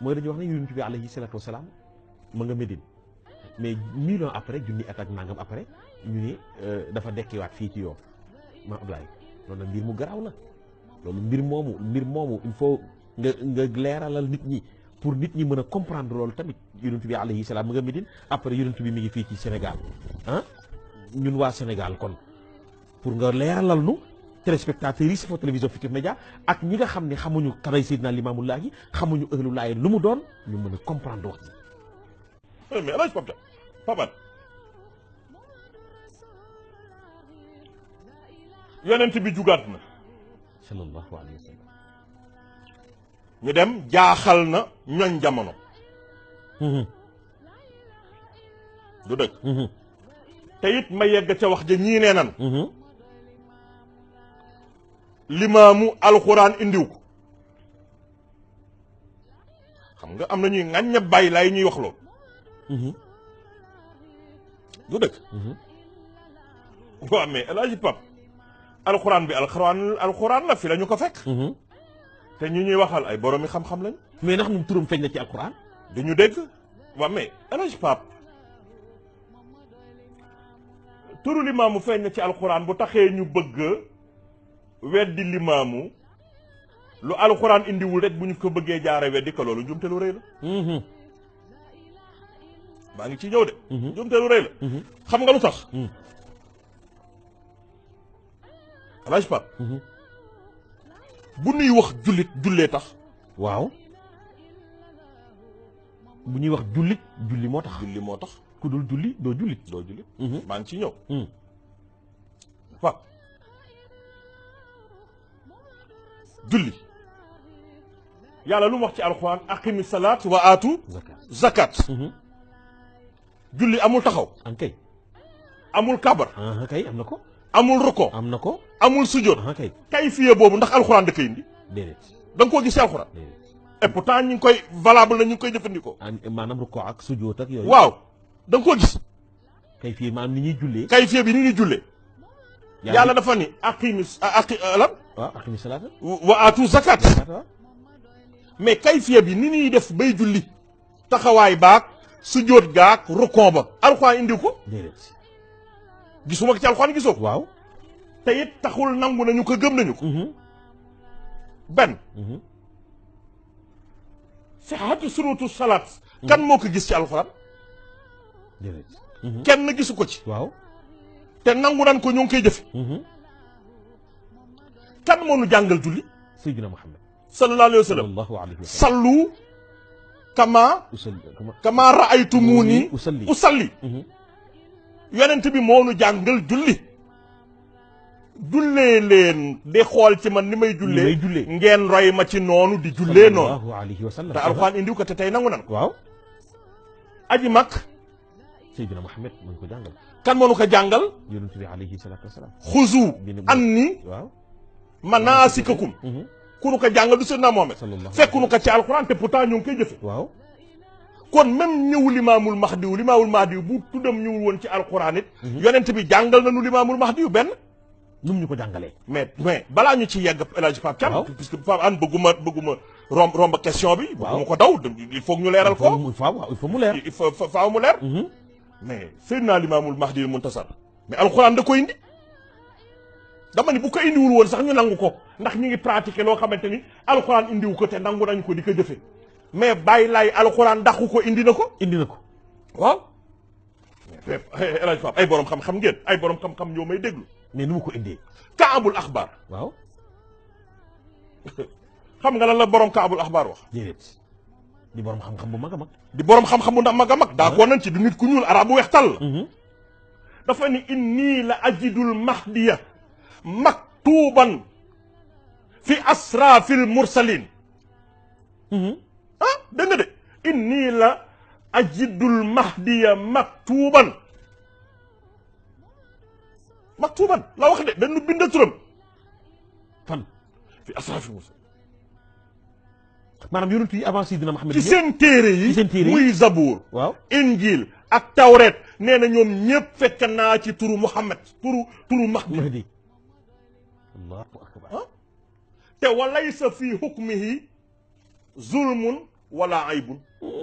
mooy dañuy wax ne yonent bi alayhi salaatu wasalaam ma nga Médine mais mille ans après junni at ak nangam après ñu ne dafa dekkiwaat fii ci yoon ma Ablaye loolu nag mbir mu garaaw la loolu mbir moomu mbir moomu il faut nga nga leeralal nit ñi pour nit ñi mën a comprendre loolu tamit yonent bi alayhi salaam ma nga Médine après yonent bi mi ngi fii ci Sénégal ah ñun waa Sénégal kon pour nga leeralal nu téléspectateurs yi Safo télévision Futurs Médias ak ñi nga xam ne xamuñu kanay Seydina Limaamu Laay xamuñu ëhlu laay lu mu doon ñu mën a comprendre wax ji. mais El Hadj Pape Pape yonent bi jugaat na sallallahu alayhi wa sallam. ñu dem jaaxal na ñoñ jamono du dëgg te it ma yegg ca wax ja ñii nee nan limaamu alxuraan indiw ko xam nga am na ñuy ŋàñña bàyyi laay ñuy wax loolu du dëgg waaw mais El Hadj Pape alxuraan bi alxuraan alxuraan la fi la ñu ko fekk te ñu ñuy waxal ay boroomi xam-xam lañ mais ndax ñun turam feeñ na ci alquran. du ñu dégg waaw mais El Hadj Pape turu limaamu feeñ na ci alxuraan bu taxee ñu bëgg weddi limaamu lu alxuraan indiwul rek bu ñu ko bëggee jaare weddi ko loolu njumte lu rëy la maa ngi ci ñëw de njumte lu rëy la xam nga lu tax El Hadj Pape bu nuy wax jullit jullee tax waaw bu ñuy wax jullit julli moo tax. julli moo tax ku dul julli doo jullit. doo jullit maa ngi ci ñëw Mhm. waaw julli yàlla lu mu wax ci alxuraan aqimi salaat wa aatu zakat. zakat julli amul taxaw an kay. amul kabar ah kay am na ko. amul ruko am na ko. amul sujjóot ah kay. kayfiye boobu ndax alxuraan da koy indi déedéet da nga koo gis ci alxuraan déedéet. et pourtant ñu ngi koy valable na ñu ngi koy jëfandikoo an maanaam rukkoo ak sujjóot ak yooyu. waaw da nga koo gis kay fii maanaam ni ñuy jullee. kayfiye bi ni ñuy jullee yàlla dafa ni aqimi aqi lan waaw aqimi salaata. wa aatu zakat zakat waaw. mais kayfiya bi ni ñuy def bay julli taxawaay baag sujjóot gaag rukon ba alxuraan indiw ko déedéet. gisuma ko ci alxuraan gisoo ko waaw. te it taxul nangu nañu ko gëm nañu ko benn sihhatu surutu salaat kan moo ko gis ci alxuraan déedéet. kenn gisu ko ci waaw. te nangu nan ko ñu ngi koy jëfe kan moo nu jàngal julli Seydina Muhammad. sallallahu alayhi wa sallam sallallahu alayhi wa sallam. sallu kama usalli kama kama raaytumuni usalli. usalli yonent bi moo nu jàngal julli jullee leen di xool ci man ni may jullee may jullee. ngeen roy ma ci noonu di jullee noonu sallallahu alayhi wa sallam. te alxuraan indiw ko te tey nangu nan ko waaw. aji mag Seydina Muhammad mu ngi ko jàngal. kan moo nu ko jàngal yonent bi alayhi salaatu wa salaam. xuzu Bi ni- anni waaw. manaasikakum ku nu ko jàngal du Seydina Mohamed sallallahu fekku nu ko ci alxuraan te pourtant ñu ngi koy jëfe waaw. kon même ñëw limaamul mahdiw limaamul mahdiw bu tuddam ñëwul woon ci alxuraan it yonent bi jàngal nañu limaamul mahdiw benn nu mu ñu ko jàngalee. mais mais balaa ñu ci yegg El Hadj Pape Thiam Waaw. puisque Pape An bëgguma bëgguma romb romb question bi Waaw. bëgguma ko daw il faut que ñu leeral il faut ko mu faaw waaw il faut mu leer. il faut fa- faaw mu leer mais Seydina Limaamul Mahdi Muntasar mais alxuraan da ko indi dama ni bu ko indiwul woon sax ñu nangu ko ndax ñu ngi pratiquer loo xamante ni alxuraan indiwu ko te nangu nañ ko di ko jëfe mais bàyyi laay alxuraan dàqu ko indi na ko indi na ko. waaw mais El Hadj Pape ay borom xam-xam ngeen ay borom xam-xam ñoo may déglu mais nu mu ko indee. kaabul axbaar waaw. xam nga lan la borom kaabul axbaar wax déedéet. di borom xam-xam bu mag a mag. di borom xam-xam bu ndax mag a mag d'accord nañ ci du nit ku ñuul arab bu weex tàll la dafa ni inni la ajidul mahdiya maktuban fi asrafil mursalin ah dégg nga de inni la ajidul mahdiya maktuban maktuban la wax de dañu bind turam fan. fi asrafil mursalin maanaam yonent yi avant Seydina Muhammad. ci seen téere yi ci seen téere yi. muy zabuur waaw. injil ak tawret nee na ñoom ñëpp fekk naa ci turu Muhammad turu turu Mahdi Mahdi. allahu akbar. te walaysa fi hukmihi zulmun wala aybun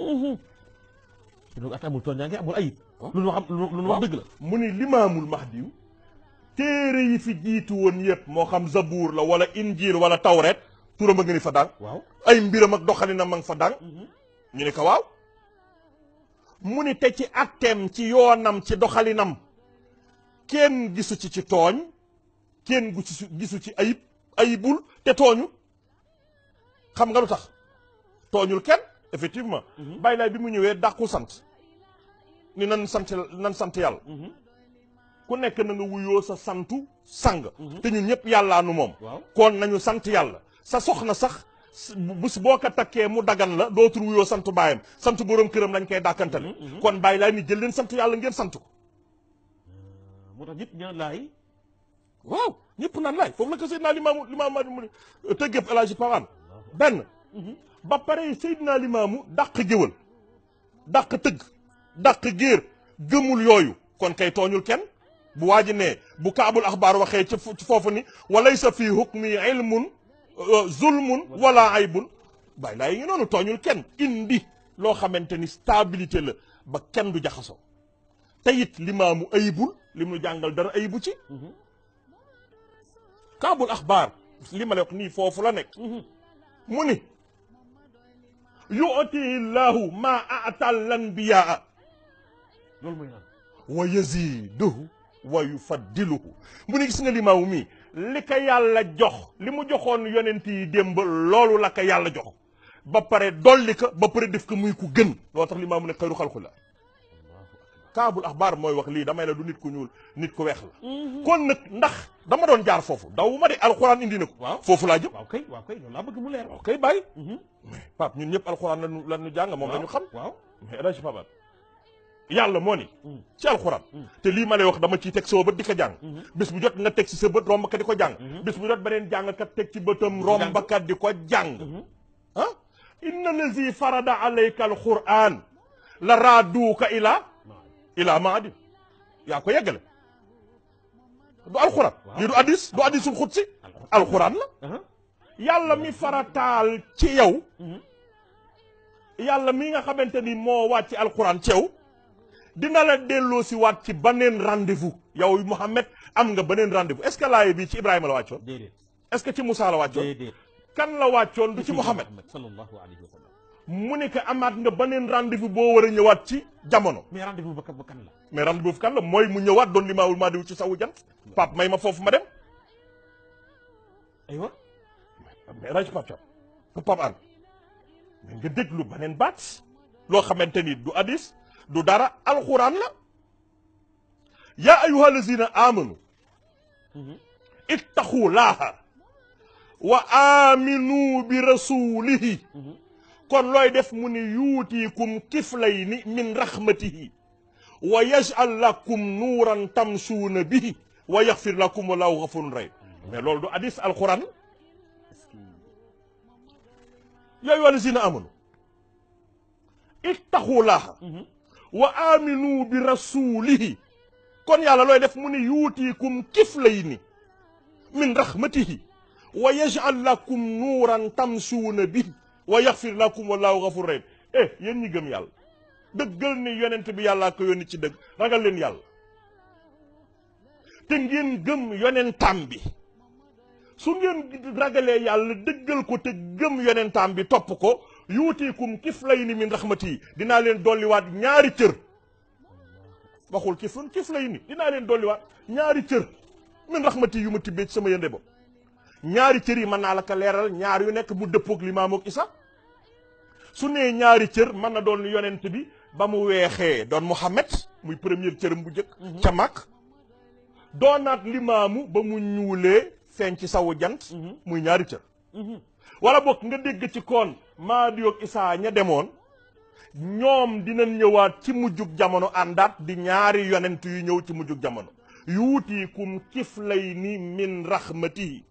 donc at amul tooñaange amul ayib Waaw. lu nu wax lu nu wax dëgg la mu ni limaamul mahdiw téere yi fi jiitu woon yëpp moo xam zabuur la wala injil wala tawret turam a nga ni fa dang waaw ay mbiram ak doxalinam ma nga fa dang ñu ni ko waaw mu ni te ci atteem ci yoonam ci doxalinam kenn gisu ci ci tooñ kenn gisu gisu ci ayib ayibul te tooñu xam nga lu tax tooñul kenn effectivement bàyyi laay bi mu ñëwee dàqu sant ni nan sant nan sant yàlla ku nekk na nga wuyoo sa santu sang te ñun ñëpp yàllaa nu moom waaw kon nañu sant yàlla sa soxna sax s- bés boo ko takkee mu dagan la dootul wuyoo santu baayam sant boroom këram lañ koy dàkkantale kon bàyyi laay ni jël leen sant yàlla ngeen sant ko moo tax ñëpp ñaan laay waaw ñëpp naan laay foofu la ko Seydina Limaamu Limaamu mu ne tëggëb El Hadji Pawane benn ba pare Seydina Limaamu dàq géwal dàq tëgg dàq géer gëmul yooyu kon kay tooñul kenn bu waa ji ne bu kaabul axbaar waxee ci fu- ci foofu ni walaysa fii hukmi ilmun euh, zulmun wala aybun bàyyi laa yi ngi noonu tooñul kenn indi loo xamante ni stabilité la ba kenn du jaxasoo te it limaamu ayibul li mu jàngal dara ayibu ci kaabul axbaar li ma la wax nii foofu la nekk mu ni yu'ti llahu ma atal lanbiyaa loolu mooy naan wa yaziduhu wa yufaddiluhu mu ni gis nga limaamu mii li ko yàlla jox li mu joxoon yonent yi démb loolu la ko yàlla jox ba pare dolli ko ba pare def ko muy ku gën loo tax limaamu ne xayru xalqullah kaabul axbaar mooy wax lii damay la du nit ku ñuul nit ku weex la kon nag ndax dama doon jaar foofu daw ma de alxuraan indi na ko waaw foofu laa jëm waaw kay waaw kay loolu laa bëgg mu leer waaw kay bàyyi mais Pape ñun ñëpp alxuraan lañu lañu jàng moom la ñu xam waaw mais El Hadji Pape yàlla moo ni Mm. ci alxuraan te lii ma lay wax dama ciy teg sama bët di ko jàng bis bu jot nga teg ci sa bët romb ka di ko jàng bis bu jot beneen jàngkat teg ci bëtam romb ka di ko jàng ah inna lazi farada alayka alquran la raaduuka ila ila maadi yaa ko yeggale du alxuraan lii du addis du addisul xutsi alxuraan la aha yàlla mi farataal ci yow yàlla mi nga xamante ni moo wàcc alxuraan ci yow dina la delloo si waat ci beneen rendez-vous yow Mouhamed am nga beneen rendez-vous est-ce que laaye bii ci Ibrahima la wàccoon déedéet est-ce que ci Moussa la wàccoon déedéet kan la wàccoon du ci Mouhamed sallallahu alayhi wa sallam mu ne que amaat nga beneen rendez-vous boo war a ñëwaat ci jamono mais rendez-vous ba kan ba kan la mais rendez-vous kan la mooy mu ñëwaat doon limaawul maa diw ci sawu jant Pape may ma foofu ma dem aywa mais rajo Pape Thiam pour Pape An mais nga déglu beneen baat loo xamante ni du hadis du dara alxuraan la yaa ayuha allazina amanu ittaqu laaha wa aminu bi rasulihi kon looy def mu ni yuutiikum kiflayni min rahmatihi wa yaj'al lakum nuuran tamsuuna bihi wa yaxfir lakum wallahu gafurun rahim mais loolu du hadis alxuraan la est-ce que yaa ayyuha allazina amanu ittaqu laaha wa aminu bi rasulihi kon yàlla looy def mu ni yuutiikum kiflayni min rahmatihi wa yaj'al lakum nuuran tamsuuna bihi wa yaxfir lakum wallahu gafur rahim eh yéen ñi gëm yàlla dëggal ni yonent bi yàllaa ko yónni ci dëgg ragal leen yàlla te ngeen gëm yonentam bi su ngeen ragalee yàlla dëggal ko te gëm yonentam bi topp ko yuutiikum kiflayni min rahmatihi dinaa leen dolliwaat ñaari cër waxul kiflun kiflayni dinaa leen dolliwaat ñaari cër min rahmati yu ma tibbee ci sama yënde bopp ñaari cër yi mën naa la ko leeral ñaar yu nekk mu dëppoog limaam ak isa su nee ñaari cër mën na doon yonent bi ba mu weexee doon Muhammad muy première cëram bu njëkk ca mag doonaat limaamu ba mu ñuulee feeñ ci sawu jant muy ñaari cër wala boog nga dégg ci koon Maadi ak Isaa ña demoon ñoom dinañ ñëwaat ci mujjug jamono àndaat di ñaari yonent yu ñëw ci mujjug jamono yuutiikum kiflayni min rahmatihi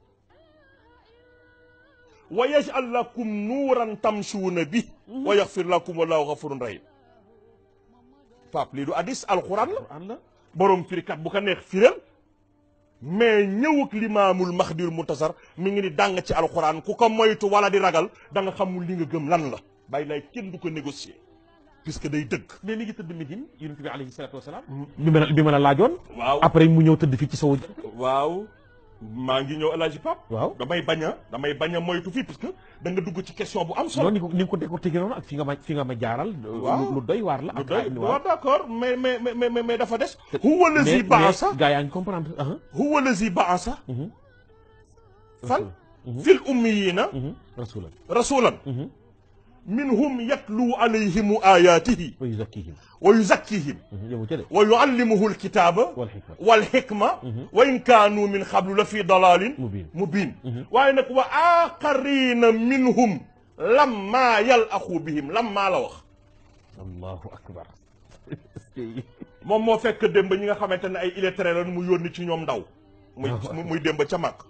wa yaj'al lakum nuuran tamsuuna bi wa yaxfir lakum wallahu gafurun rahim Pape lii du hadis alquran la Alxuraan la borom firikat bu ko neex firel mais ñëwuk limaamul mahdir muntasar mi ngi ni dàng ci alquran ku ko moytu wala di ragal da nga xamul li nga gëm lan la bàyyi laay kenn du ko négocier puisque day dëgg mais mi ngi tëdd Médine yonent bi alayhi salaatu wasalaam bi ma la bi ma la laajoon waaw après mu ñëw tëdd fii ci sowu jant waaw maa ngi ñëw Alaaji Pap waaw damay bañ a damay bañ a moytu fii puisque da nga dugg ci question bu am solo noonu ni ko ni nga ko décortiqué noonu ak fi nga ma fi nga ma jaaral Waaw. lu doy waar la lu ak doy ay waaw d'accord mais mais mais mais mais dafa des huwa lazi baasa gaa yaa ngi comprendre ah huwa lazi baasa mhm fan fil ummiyina rasulan rasulan minhum yatlu alayhim ayatihi wa yuzakkihim wa yuzakkihim yow ca de wa yuallimuhu alkitaba wal hikma walhikma wa in kaanu min qablu la fi dalalin mubin mubin waaye nag wa aqarina minhum lamma yalaxu bihim lamma la wax allahu akbar moom moo fekk démb ñi nga xamante ne ay illettrés lañu mu yónni ci ñoom ndaw muy Ah. muy démb ca mag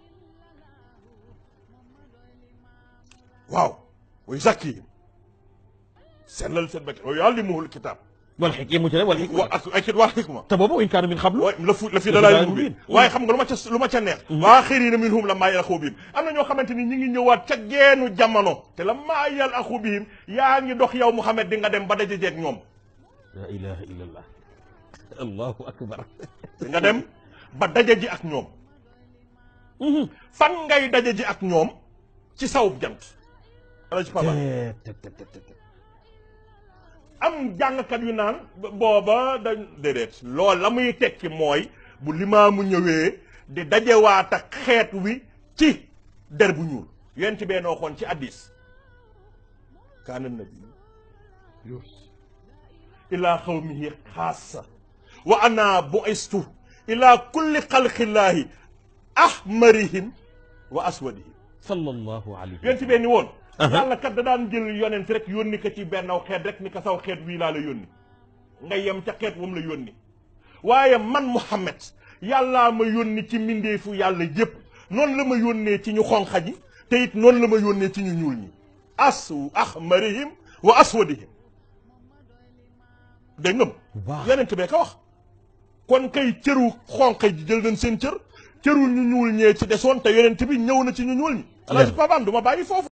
waaw wa yuzakkihim sellal seen bakkan wa yuallimuhu alkitab wal hikma yemu ca de wal hikma wa ak ak wal hikma te boobu in kaanu min xablu wa la fu la fi La fi dalal dalaalin mubin mubiin. waaye xam nga lu ma ca lu ma ca neex waa xirina minhum la maa yal axu bihim am na ñoo xamante ni ñi ngi ñëwaat ca geenu jamono te la maa yal axu bihim yaa ngi dox yow Muhammad di nga dem ba dajajeeg ñoom la ilaha illa allah allahu akbar di nga dem ba daja ji ak ñoom fan ngay daja ji ak ñoom ci sawub jant ala ci papa te te te te te am jàngkat yu naan booba dañ déedéet loolu la muy tekki mooy bu limaamu ñëwee di dajewaat ak xeet wi ci der bu ñuul yent bee noo xoon ci addis kaana nabi ilaa xawmihi xaasa wa ana bu'istu ilaa kulli xalqillaahi ahmarihim wa aswadihim sallallahu alayhi yonent bee ni woon yàlla kat da daan jël yonent rek yónni ko ci bennaw xeet rek ni ko saw xeet wii laa la yónni nga yem ca xeet wam la yónni waaye man Muhammad yàllaa ma yónni ci mbindeefu yàlla yépp noonu la ma yónnee ci ñu xonqa ñi te it noonu la ma yónnee ci ñu ñuul ñi asu ahmarihim wa aswadihim dégg ngam waaw yonent bee ko wax kon kay cëru xonq ji jël nañ seen cër cëru ñu ñuul ñee ci desoon te yonent bi ñëw na ci ñu ñuul ñi alaaji Pabaan du ma bàyyi foofu